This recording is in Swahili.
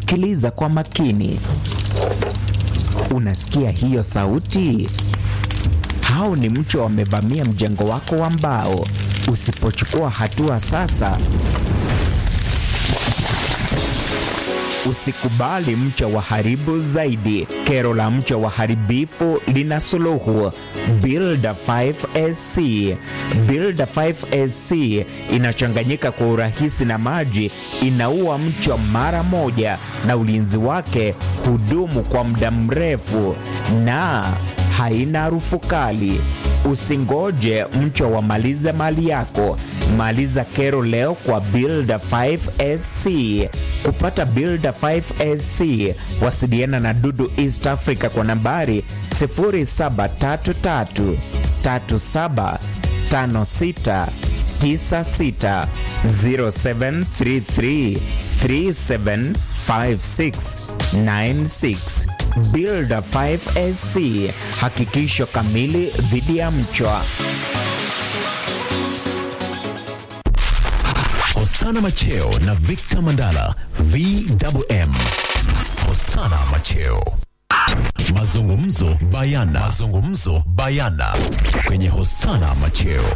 Sikiliza kwa makini. Unasikia hiyo sauti? Hao ni mchwa wamevamia mjengo wako wa mbao. Usipochukua hatua sasa, usikubali mchwa waharibu zaidi. Kero la mchwa waharibifu lina suluhu. Builder 5SC. Builder 5SC inachanganyika kwa urahisi na maji, inaua mchwa mara moja, na ulinzi wake hudumu kwa muda mrefu na haina harufu kali. Usingoje mchwa wamalize mali yako. Maliza kero leo kwa Builder 5SC. Kupata Builder 5SC, wasiliana na Dudu East Africa kwa nambari 0733 37 56 96 0733 375696 Builder 5SC, hakikisho kamili dhidi ya mchwa. Hosana Macheo na Victor Mandala VMM. Hosana Macheo. Mazungumzo bayana. Mazungumzo bayana kwenye Hosana Macheo.